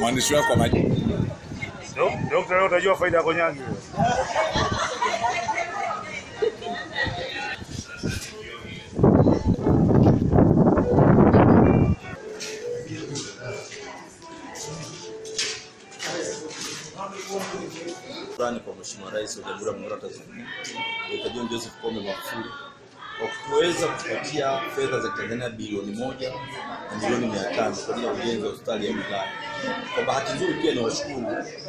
mwandishi wako wa maji. Dokta, leo utajua faida ya konyagi. Shukrani kwa Mheshimiwa Rais wa Jamhuri ya Muungano wa Tanzania Dr. John Joseph Pombe Magufuli kwa kuweza kupatia fedha za Tanzania bilioni moja na milioni mia tano kwa ajili ya ujenzi wa hospitali ya wilaya. Kwa bahati nzuri pia ni washukuru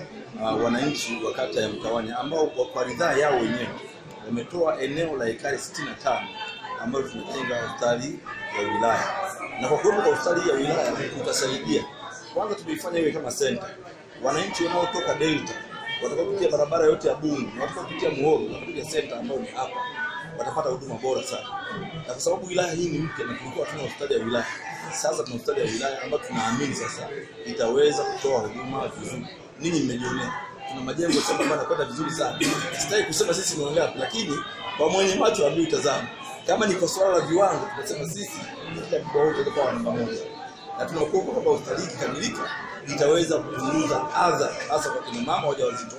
uh, wananchi wa kata ya Mtawanya ambao kwa, kwa ridhaa yao wenyewe wametoa eneo la ekari 65 ambalo tumejenga hospitali ya wilaya, na kwa kuwepo kwa hospitali ya wilaya tutasaidia kwanza, tumeifanya iwe kama center. Wananchi wanaotoka Delta watakaopitia barabara yote ya Bungu na watakaopitia Muhoro watakuja center ambayo ni hapa, watapata huduma bora sana, na kwa sababu wilaya hii ni mpya na tulikuwa tuna hospitali ya wilaya, sasa tuna hospitali ya wilaya ambayo tunaamini sasa itaweza kutoa huduma vizuri. Ninyi mmejionea tuna majengo sasa ambayo yanakwenda vizuri sana. Sitaki kusema sisi ni wangapi, lakini kwa mwenye macho ambaye utazama, kama ni kwa swala la viwango, tunasema sisi katika mkoa wote tutakuwa namba moja, na tunakuomba kwamba hospitali hii ikikamilika itaweza kupunguza adha hasa kwa kina mama wajawazito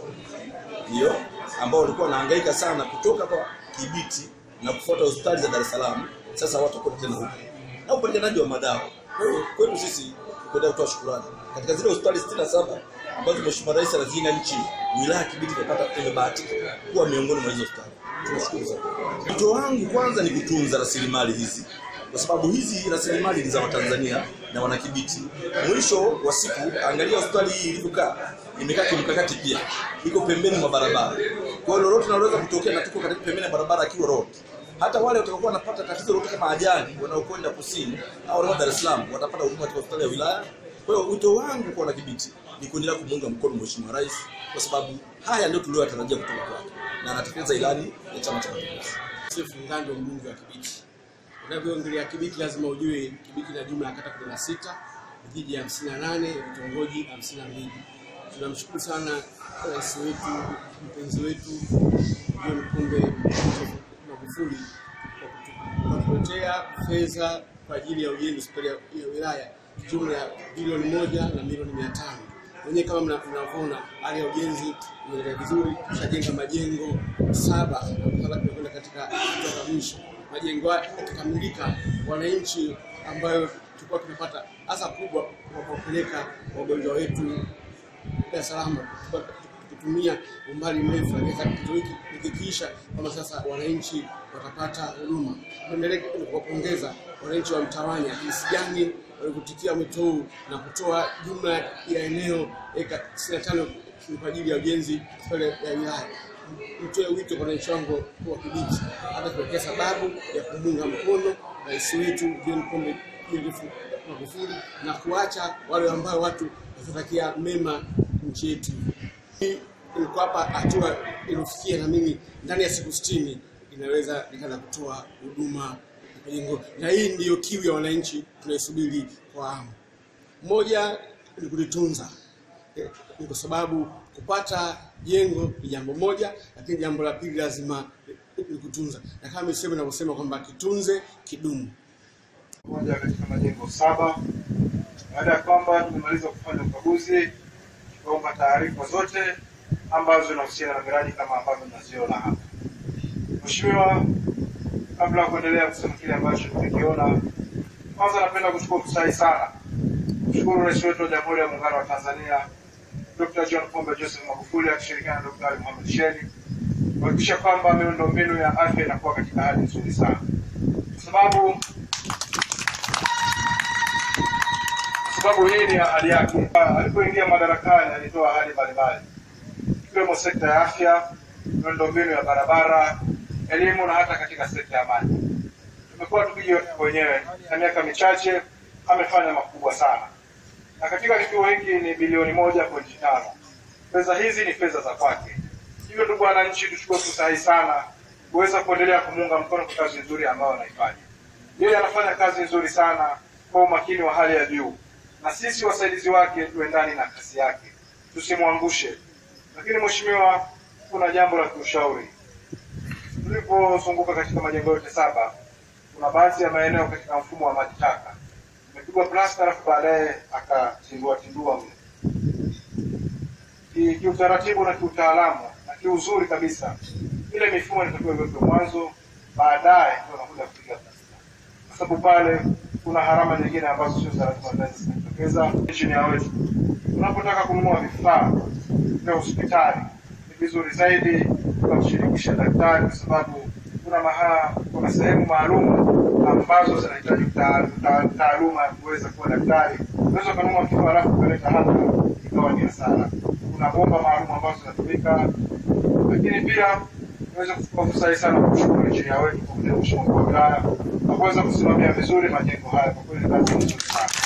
ndio ambao walikuwa wanahangaika sana kutoka kwa Kibiti na kufuata hospitali za Dar es Salaam. Sasa watakuwa tena huko na upatikanaji wa madawa. Kwa hiyo kwetu sisi kwenda kutoa shukrani katika zile hospitali 67 ambazo Mheshimiwa Rais anazijenga nchi, wilaya ya Kibiti imepata imebahatika kuwa miongoni mwa hizo hospitali. Tunashukuru sana. Wito wangu kwanza ni kutunza rasilimali hizi kwa sababu hizi rasilimali ni za Watanzania na wanakibiti. Mwisho wa siku, angalia hospitali hii ilivyokaa, imekaa kimkakati pia, iko pembeni mwa barabara. Kwa hiyo lolote linaloweza kutokea, na tuko katika pembeni ya barabara Kiwa Road. Hata wale watakaokuwa wanapata tatizo lolote kama ajali, wanaokwenda kusini au wanaokwenda Dar es Salaam, watapata huduma katika hospitali ya wilaya. Kwa hiyo wito wangu kwa wanakibiti ni kuendelea kumuunga mkono Mheshimiwa Rais, kwa sababu haya ndio tuliyotarajia kutoka kwake, na anatekeleza ilani ya Chama cha Mapinduzi. Sefu Ngando, mbunge wa Kibiti. Unavyoongelea Kibiti lazima ujue Kibiti na jumla ya kata 16, vijiji 58, vitongoji 52. Tunamshukuru sana rais wetu, mpenzi wetu John Pombe Magufuli kwa kutuletea fedha kwa ajili ya ujenzi hospitali ya ya wilaya jumla ya bilioni moja na milioni mia tano. Wenyewe kama mna- mnavyoona hali ya ujenzi inaendelea vizuri, tushajenga majengo saba na sasa tunakwenda katika hatua za mwisho. Majengo haya yakikamilika, wananchi ambayo tulikuwa tumepata hasa kubwa kwa kuwapeleka wagonjwa wetu Dar es Salaam tulikuwa tukitumia umbali mrefu, lakini sasa kitu hiki ikikiisha, kama sasa wananchi watapata huduma. Tuendelee kuwapongeza wananchi wa Mtawanya jinsi gani walivyutikia mwito huu na kutoa jumla ya eneo eka 65 ni kwa ajili ya ujenzi pale ya wilaya. Nitoe wito kwa wananchi wangu wa Kibiti hata kuwekea sababu ya kumunga mkono rais wetu John Pombe Joseph Magufuli na kuacha wale ambao watu watatakia mema nchi yetu. Hii ilikuwa hapa hatua iliyofikia, na mimi ndani ya siku sitini inaweza nikaanza kutoa huduma ya jengo, na hii ndiyo kiu ya wananchi tunaisubiri kwa hamu. Moja ni kulitunza, Eh, ni kwa sababu kupata jengo ni jambo moja, lakini jambo la pili lazima ni kutunza, na kama misemo inavyosema kwamba kitunze kidumu. moja katika majengo saba. Baada ya kwamba tumemaliza kufanya ukaguzi, tukaomba taarifa zote ambazo zinahusiana na miradi kama ambavyo mnaziona hapa. Mheshimiwa, kabla ya kuendelea kusema kile ambacho tumekiona, kwanza napenda kuchukua fursa hii sana kushukuru Rais wetu wa Jamhuri ya Muungano wa Tanzania Dr. John Pombe Joseph Magufuli akishirikiana na Dr. Ali Mohamed Shein kuhakikisha kwamba miundombinu ya afya inakuwa katika hali nzuri sana, kwa sababu kwa sababu hii ni ahadi yake. Alipoingia madarakani alitoa ahadi mbalimbali ikiwemo sekta ya afya, miundombinu ya barabara, elimu na hata katika sekta ya maji. Tumekuwa tukijionea wenyewe, na miaka michache amefanya makubwa sana, na katika kituo hiki ni bilioni moja pointi tano. Pesa hizi ni pesa za kwake. Hivyo ndugu wananchi, tuchukue fursa hii sana kuweza kuendelea kumuunga mkono kwa kazi nzuri ambayo anaifanya. Yeye anafanya kazi nzuri sana kwa umakini wa hali ya juu, na sisi wasaidizi wake tuendani na kasi yake, tusimwangushe. Lakini mheshimiwa, kuna jambo la kiushauri. Tulipozunguka katika majengo yote saba, kuna baadhi ya maeneo katika mfumo wa maji taka imepigwa plasta, alafu baadaye akatindua tindua mle. ki- kiutaratibu na kiutaalamu na kiuzuri kabisa. Ile mifumo inatakiwa iwekwe mwanzo, baadaye ndio unakuja kupiga plasta, kwa sababu pale kuna harama nyingine ambazo sio za lazima zinaweza zikajitokeza. Injinia wetu, unapotaka kununua vifaa vya hospitali ni vizuri zaidi ukamshirikisha daktari, kwa sababu kuna maha, kuna sehemu maalum ambazo zinahitaji uta- uta- taaluma ya kuweza kuwa daktari. Unaweza ukanunua kifaa halafu ukaleta hapa ikawa ni hasara. Kuna bomba maalum ambazo zinatumika, lakini pia unaweza kuchukua fursa hii sana kumshukuru injinia wetu kwa kuja mheshimiwa mkuu wa wilaya na kuweza kusimamia vizuri majengo haya. Kwa kweli kazi nzuri sana.